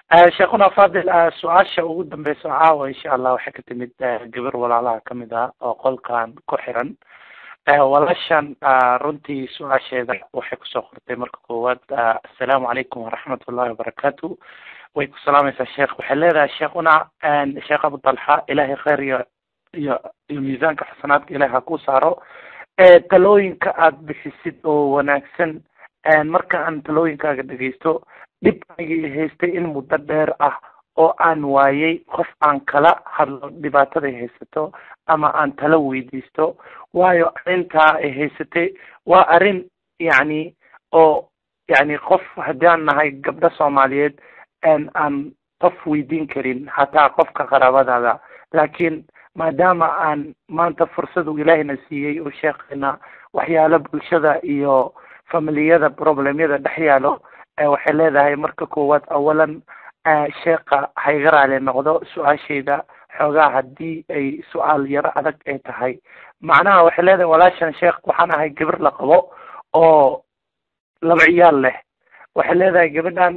sheekhuna fadil su-aasha ugu dambeysa caawa insha allah waxay ka timid gabar walaalaha kamid ah oo qolkan ku xiran walaashan runtii su-aasheeda waxay kusoo qortay marka koowaad assalaamu calaykum waraxmat ullahi wabarakaatu way ku salaamaysaa sheekh waxay leedahay sheekhuna sheekh abu talxa ilahay khayr iyo iyo iyo miisaanka xasanaadka ilahi ha ku saaro talooyinka aada bixisid oo wanaagsan marka aan talooyinkaaga dhegeysto dhib anigii haystay in muddo dheer ah oo aan waayay qof aan kala hadlo dhibaataday haysato ama aan tala weydiisto waayo arrintaa ay haysatay waa arrin yacni oo yacni qof haddii aan nahay gabdho soomaaliyeed aan qof weydiin karin hataa qofka qaraabadaada laakiin maadaama aan maanta fursadu ilaahina siiyey oo sheekheena waxyaalo bulshada iyo familiyada problemyada dhex yaalo waxay leedahay marka koowaad awalan sheekha hayga raali noqdo su-aashayda xoogaa haddii ay su-aal yaro adag ay tahay macnaha waxay leedahay walaashan sheekh waxaan ahay gabar la qabo oo laba ciyaal leh waxay leedahay gabadhan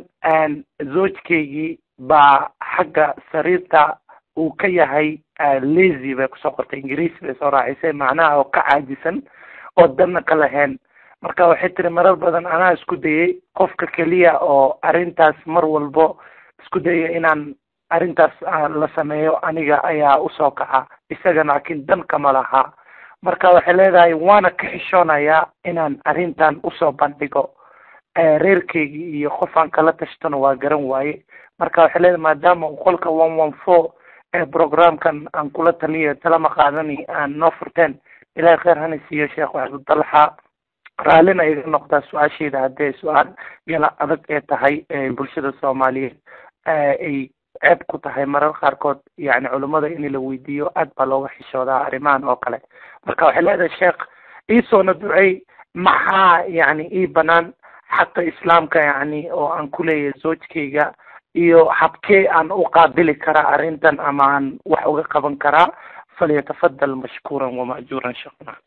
zoojkaygii baa xagga sariirta uu ka yahay lazy bay kusoo qortay ingiriis bay soo raacisay macnaha oo ka caajisan oo danna ka lahayn marka waxay tiri marar badan anaa isku dayay qofka keliya oo arrintaas mar walbo isku daya inaan arrintaas la sameeyo aniga ayaa usoo kaca isaga laakiin dan kama laha marka waxay leedahay waana ka xishoonayaa inaan arrintan usoo bandhigo reerkeygii iyo qofaan kala tashtona waa garan waaye marka waxay leedahay maadaama uu qolka one one four programkan aan kula taliyo talama qaadani aan noo furteen ilahay kheyr hana siiyo sheekh waxbudalxa raallina iga noqdaa su-aashayda haddee su-aal yala adag ee tahay bulshada soomaaliyeed ay ceeb ku tahay marar qaarkood yani culimmada in la weydiiyo aad baa looga xishoodaa arrimahan oo kale marka waxay leedahay sheekh iisoona ducey maxaa yani ii banaan xaqa islaamka yani oo aan ku leeyahay zoojkayga iyo habkee aan u qaabili karaa arrintan ama aan wax uga qaban karaa falyatafadal mashkuuran wama'juuran sheekhuna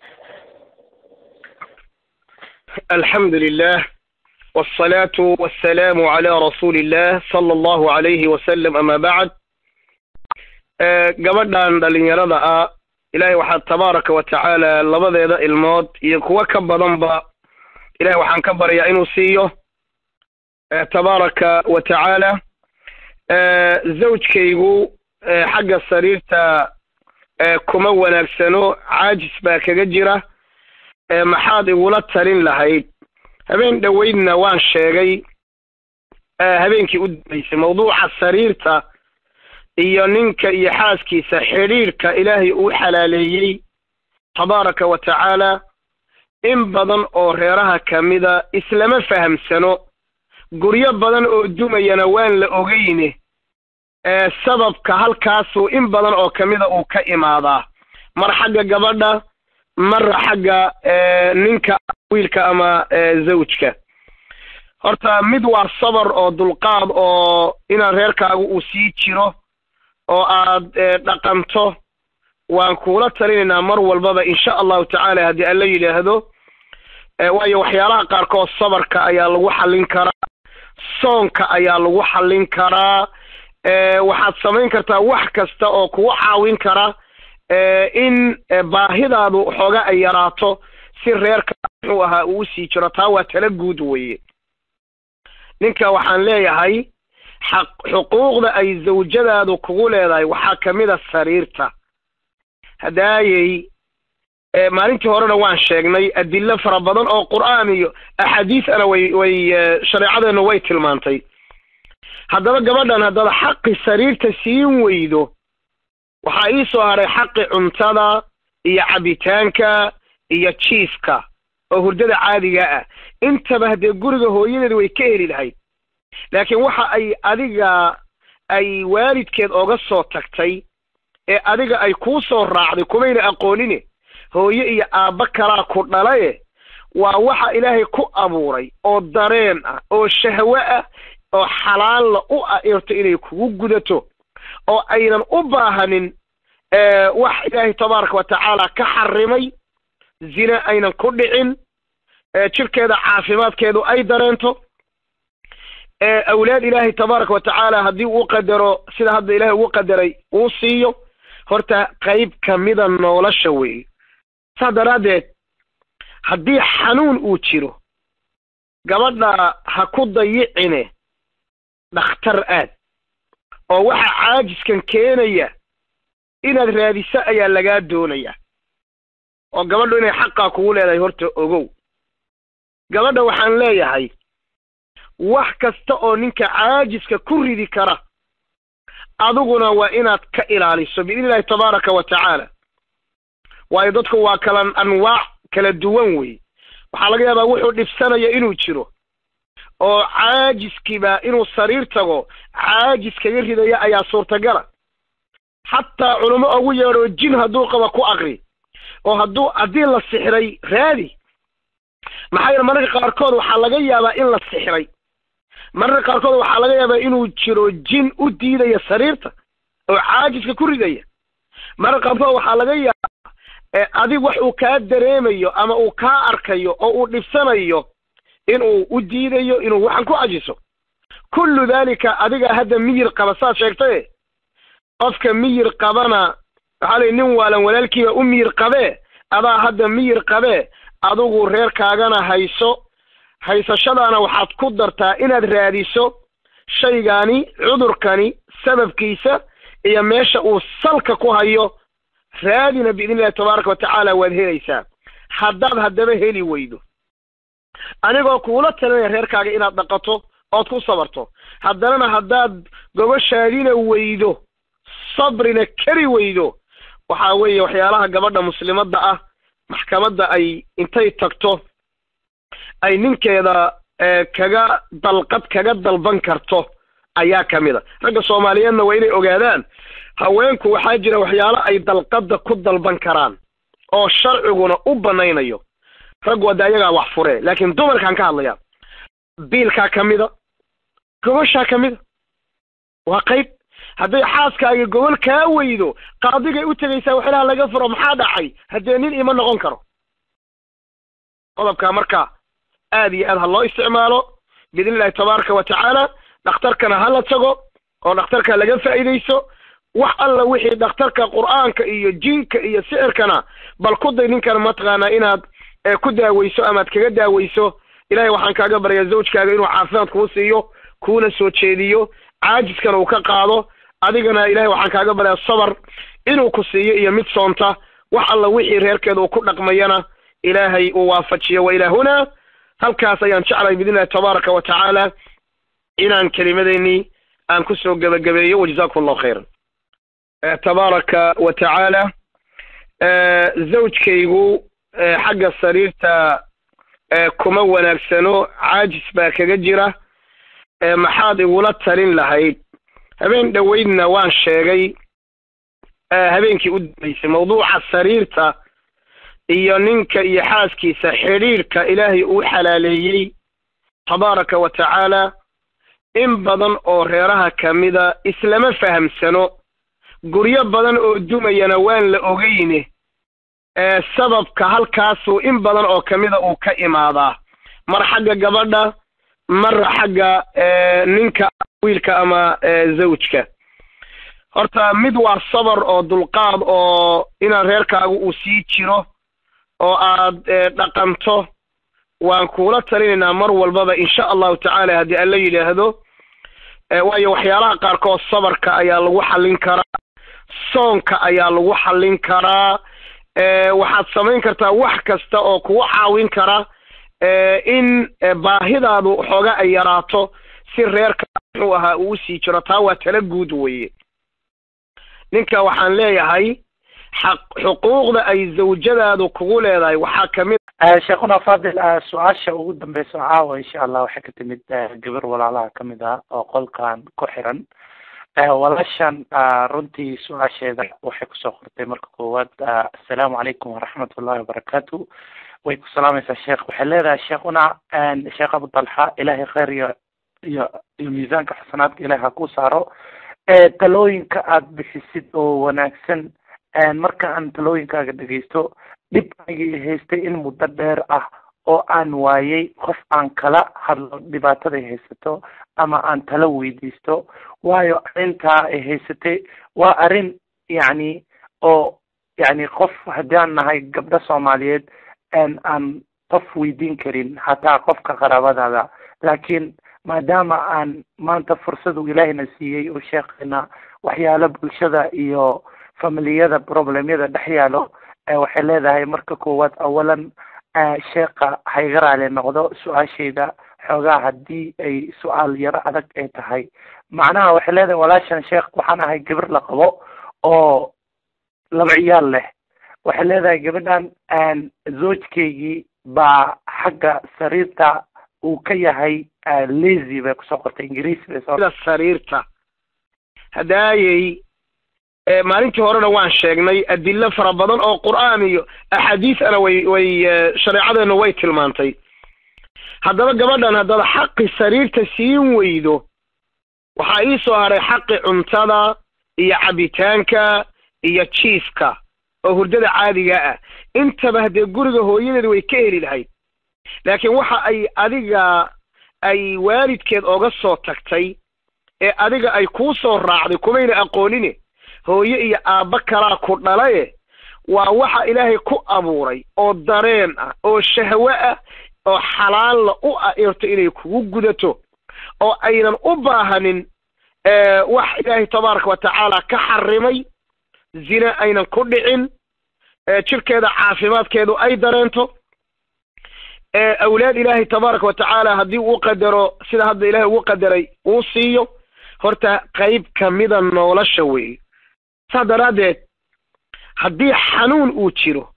الحمد لله والصلاة والسلام على رسول الله صلى الله عليه وسلم أما بعد gabadhan dhalinyarada ah ilaahay waxaa tabaaraka wa tacaala labadeeda ilmood iyo kuwo ka badanba ilahay waxaan ka baryaa inuu siiyo tabaaraka wa tacaala zawjkaygu xagga sariirta kuma wanaagsano caajis baa kaga jira maxaad igula talin lahayd habeen dhoweydna waan sheegay habeenkii u dambaysay mawduuca sariirta iyo ninka iyo xaaskiisa xidhiirhka ilaahay uu xalaaleeyey tabaaraka wa tacaala in badan oo reeraha kamida islama fahamsano guryo badan oo dumayana waan la ogeyne sababka halkaasuu in badan oo kamida uu ka imaadaa mar xagga gabadha marra xagga ninka wiilka ama zawjka horta mid waa sabar oo dulqaad oo inaan reerkaagu uu sii jiro oo aad dhaqanto waan kuula talinaynaa mar walbaba insha allahu tacaala haddii alla yidhaahdo waayo waxyaalaha qaarkood sabarka ayaa lagu xallin karaa soonka ayaa lagu xallin karaa waxaad samayn kartaa wax kasta oo kugu caawin kara in baahidaadu xooga ay yaraato si reerka muxuu ahaa uu usii jiro taa waa tala guud weye ninka waxaan leeyahay xaq xuquuqda ay zawjadaadu kugu leedahay waxaa kamid a sariirta hadaayey maalintii horena waan sheegnay adilo fara badan oo qur'aan iyo axaadiisana way way shareecadeennu way tilmaantay haddaba gabadhan haddaad xaqi sariirta siin weydo waxaa ii soo hadhay xaqi cuntada iyo cabitaanka iyo jiiska oo hurdada caadiga ah intaba haddee guriga hooyadeed way ka heli lahayd laakiin waxa ay adiga ay waalidkeed oga soo tagtay ee adiga ay kuu soo raacday kumayna aqoonine hooye iyo aabba kalaa ku dhalaye waa waxa ilaahay ku abuuray oo dareen ah oo shahwe ah oo xalaalla u ah irto inay kugu gudato oo aynan u baahanin wax ilaahay tabaaraka wa tacaala ka xarimay zina aynan ku dhicin jirkeeda caafimaadkeedu ay dareento awlaad ilaahay tabaaraka wa tacaala haddii uu qadaro sida hadda ilaahay ugu qadaray uu siiyo horta qayb kamida nolosha weeye saas daraaddeed haddii xanuun uu jiro gabadha ha ku dayicine dhakhtar aad oo waxa caajiskan keenaya inaad raadiso ayaa lagaa doonaya oo gabadhu inay xaqaa kugu leedahay horta ogow gabadha waxaan leeyahay wax kasta oo ninka caajiska ku ridi kara adiguna waa inaad ka ilaaliso biidni illahi tabaaraka wa tacaala waayo dadku waa kala anwaac kala duwan wey waxaa laga yaabaa wuxuu dhibsanaya inuu jiro oo caajiskiiba inuu sariir tago caajis kaga ridaya ayaa suurtagala xataa culamo ugu yeedho jin hadduu qaba ku aqri oo hadduu haddii la sixray raadi maxaa yeele mararka qaarkood waxaa laga yaabaa in la sixray mararka qaarkood waxaa laga yaabaa inuu jiro jin u diidaya sariirta oo caajiska ku ridaya mararka qaarkood waxaa laga yaabaa adig wax uu kaa dareemayo ama uu kaa arkayo oo uu dhibsanayo inuu u diidayo inuu waxan ku cajiso kullu daalika adiga hadda miyir qaba saad sheegtaye qofka miyir qabana waxaa lay nin waalan walaalkiiba u miyir qabee adaa hadda miyir qabee adigu reerkaagana hayso haysashadaana waxaad ku dartaa inaad raadiso shaygaani cudurkani sababkiisa iyo meesha uu salka ku hayo raadina biidni illahi tabaaraka wa tacaala waad helaysaa haddaad haddaba heli weydo anigoo kuula talinaya reerkaaga inaad dhaqato ood ku sabarto haddanana haddaad gobashaadina weydo sabrina kari weydo waxa weeye waxyaalaha gabadha muslimadda ah maxkamadda ay intay tagto ay ninkeeda kaga dalqad kaga dalban karto ayaa ka mid a ragga soomaaliyeedna waa inay ogaadaan haweenku waxaa jira waxyaalo ay dalqadda ku dalban karaan oo sharciguna u banaynayo raggu hadda ayagaa wax furee laakiin dumarkaan ka hadlaya biilkaa ka mida gobashaa ka mida waa qayb hadday xaaskaaga gobol kaa weydo qaadigay u tegaysaa waxlaha laga furo maxaa dhacay haddee nin ima noqon karo qodobkaa marka aad iyo aad ha loo isticmaalo biidni illahi tabaaraka wa tacaala dhakhtarkana ha la tago oo dhakhtarka laga faa'iidayso wax alla wixii dhakhtarka qur'aanka iyo jinka iyo sixirkana bal ku day ninkan mataqaanaa inaad ku daaweyso amaad kaga daaweyso ilahay waxaan kaaga baryaa zawjkaaga inuu caafimaad kuu siiyo kuuna soo jeediyo caajiskana uu ka qaado adigana ilahay waxaan kaaga baryaa sabar inuu ku siiyo iyo mid soonta wax alla wixii reerkeeda uu ku dhaqmayana ilaahay uu waafajiyo wa ilaa hunaa halkaas ayaan jeclahay biidni illahi tabaaraka wa tacaala inaan kelimadeennii aan kusoo gebagabeeyo wajazakum allahu khayran tabaaraka wa tacaala zawjkaygu xagga sariirta kuma wanaagsano caajis baa kaga jira maxaad igula talin lahayd habeen dhoweydna waan sheegay habeenkii u dambeysay mawduuca sariirta iyo ninka iyo xaaskiisa xidhiidhka ilaahay uu xalaaleeyey tabaaraka wa tacaala in badan oo reeraha ka mida islama fahamsano guryo badan oo dumayana waan la ogeyne sababka halkaasuu in badan oo kamida uu ka imaadaa mar xagga gabadha mar xagga ninka wiilka ama zawjka horta mid waa sabar oo dulqaad oo inaan reerkaagu uu sii jiro oo aad dhaqanto waan kuula talinaynaa mar walbaba insha allahu tacaala haddii alla yidhaahdo waayo waxyaalaha qaarkood sabarka ayaa lagu xallin karaa soonka ayaa lagu xallin karaa waxaad samayn kartaa wax kasta oo kugu caawin kara in baahidaadu xooga ay yaraato si reerka muxuu ahaa uu usii jiro taa waa tala guud weeye ninka waxaan leeyahay xaq xuquuqda ay zawjadaadu kugu leedahay waxaa kamid sheekhuna fadil su-aasha ugu dambeysa caawa insha allah waxay ka timid gabar walaalaha kamid ah oo qolkan ku xiran walaashan runtii su-aasheeda waxay kusoo qortay marka koowaad assalaamu calaykum waraxmat ullahi wabarakaatu way ku salaamaysaa sheekh waxay leedahay sheekhuna sheekh abu dalxa ilaahay khayr iyo iyo iyo miisaanka xasanaadka ilahay ha ku saaro talooyinka aad bixisid oo wanaagsan marka aan talooyinkaaga dhegeysto dhib anigii haystay in muddo dheer ah oo aan waayay qof aan kala hadlo dhibaataday haysato ama aan tala weydiisto waayo arrintaa ay haysatay waa arrin yacni oo yacni qof haddii aan nahay gabdho soomaaliyeed aan qof weydiin karin hataa qofka qaraabadaada laakiin maadaama aan maanta fursadu ilaahina siiyey oo sheekayna waxyaalo bulshada iyo familiyada problemyada dhex yaalo waxay leedahay marka koowaad awalan sheeka hayga raali noqdo su-aashayda xoogaa haddii ay su-aal yaro adag ay tahay macnaha waxay leedahay walaashan sheekh waxaan ahay gabar la qabo oo laba ciyaal leh waxay leedahay gabadhan zoojkaygii baa xagga sariirta uu ka yahay lazy bay kusoo qortay ingiriis bay soo sariirta hadaayey maalintii horena waan sheegnay adilo fara badan oo qur'aan iyo axaadiisana way way shareecadeena way tilmaantay haddaba gabadhan haddaba xaqi sariirta siin weydo waxaa ii soo haray xaqi cuntada iyo cabitaanka iyo jiifka oo hurdada caadiga ah intaba haddee guriga hooyadeeda way ka heli lahayd laakiin waxa ay adiga ay waalidkeed oga soo tagtay ee adiga ay kuu soo raacday kumayna aqoonine hooye iyo aabba kalaa ku dhalaye waa waxa ilaahay ku abuuray oo dareen ah oo shahwe ah oo xalaalla u ah irto inay kugu gudato oo aynan u baahanin wax ilaahay tabaaraka wa tacaala ka xarimay zina aynan ku dhicin jirkeeda caafimaadkeedu ay dareento awlaad ilaahay tabaaraka wa tacaala haddii uu qadaro sida hadda ilaahay ugu qadaray uu siiyo horta qayb kamida nolosha weeye saas daraaddeed haddii xanuun uu jiro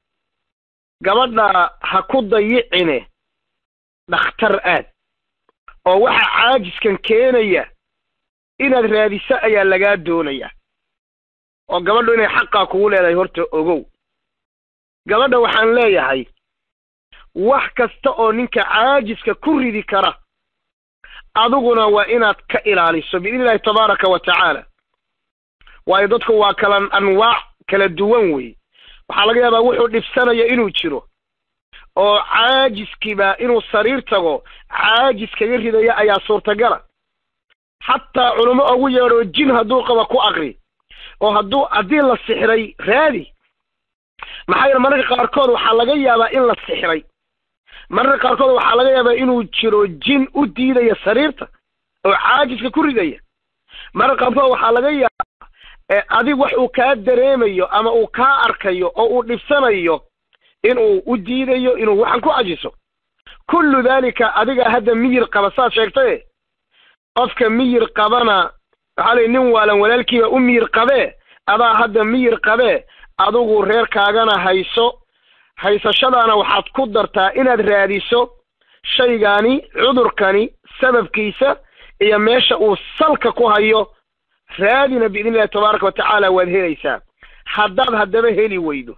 gabadha ha ku dayicine dhakhtar aad oo waxa caajiskan keenaya inaad raadiso ayaa lagaa doonaya oo gabadhu inay xaqaa kugu leedahay horta ogow gabadha waxaan leeyahay wax kasta oo ninka caajiska ku ridi kara adiguna waa inaad ka ilaaliso biidni illahi tabaaraka wa tacaala waayo dadku waa kala anwaac kala duwan wey waxaa laga yaabaa wuxuu dhibsanaya inuu jiro oo caajiskiiba inuu sariir tago caajis kaga ridaya ayaa suurtagala xataa culamo ugu yeedho jin hadduu qaba ku aqri oo hadduu haddii la sixray raadi maxaa yeele mararka qaarkood waxaa laga yaabaa in la sixray mararka qaarkood waxaa laga yaabaa inuu jiro jin u diidaya sariirta oo caajiska ku ridaya mararka qaarkood waxaa laga yaabaa adig wax uu kaa dareemayo ama uu kaa arkayo oo uu dhibsanayo inuu u diidayo inuu waxan ku cajiso kullu daalika adiga hadda miyir qaba saad sheegtaye qofka miyir qabana waxaa lay nin waalan walaalkiiba u miyir qabee adaa hadda miyir qabee adigu reerkaagana hayso haysashadaana waxaad ku dartaa inaad raadiso shaygaani cudurkani sababkiisa iyo meesha uu salka ku hayo raadina biidni illahi tabaaraka wa tacaala waad helaysaa haddaad haddaba heli weydo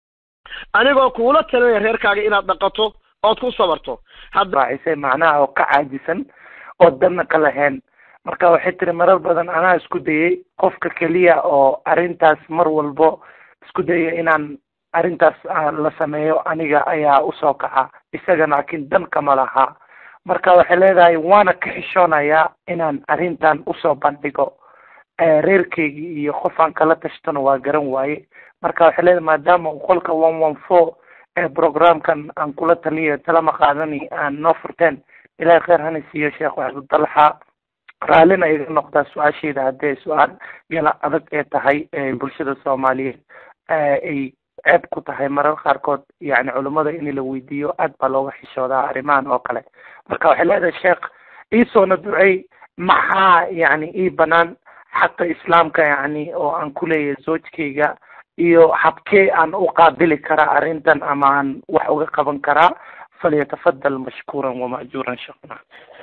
anigoo kuula talinaya reerkaaga inaad dhaqato ood ku sabarto raacisay macnaha oo ka caajisan oo danna ka lahayn marka waxay tiri marar badan anaa isku dayay qofka keliya oo arrintaas mar walbo isku daya inaan arrintaas la sameeyo aniga ayaa usoo kaca isaga laakiin dan kama laha marka waxay leedahay waana ka xishoonayaa inaan arrintan usoo bandhigo reerkeygii iyo qofaan kala tashtona waa garan waaye marka waxay leedahay maadaama uu qolka one one four ee programkan aan kula taliyo talama qaadani aan noo furteen ilahay kheyr hana siiyo sheekh waxbudalxa raallina iga noqdaa su-aashayda haddee su-aal gala adag ee tahay bulshada soomaaliyeed ay ceeb ku tahay marar qaarkood yani culummada in la weydiiyo aad baa looga xishoodaa arrimahan oo kale marka waxay leedahay sheekh iisoona ducey maxaa yani ii banaan xaqa islaamka yani oo aan ku leeyahay zoojkayga iyo habkee aan u qaabili karaa arrintan ama aan wax uga qaban karaa falyatafadal mashkuuran wama'juuran sheekhna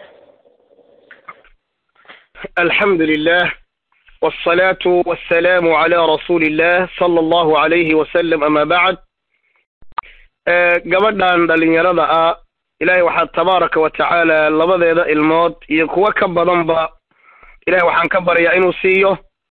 الحمد لله والصلاة والسلام على رسول الله صلى الله عليه وسلم أما بعد gabadhan dhalinyarada ah ilaahay waxaa tabaaraka wa tacaala labadeeda ilmood iyo kuwo ka badanba ilahay waxaan ka baryaa inuu siiyo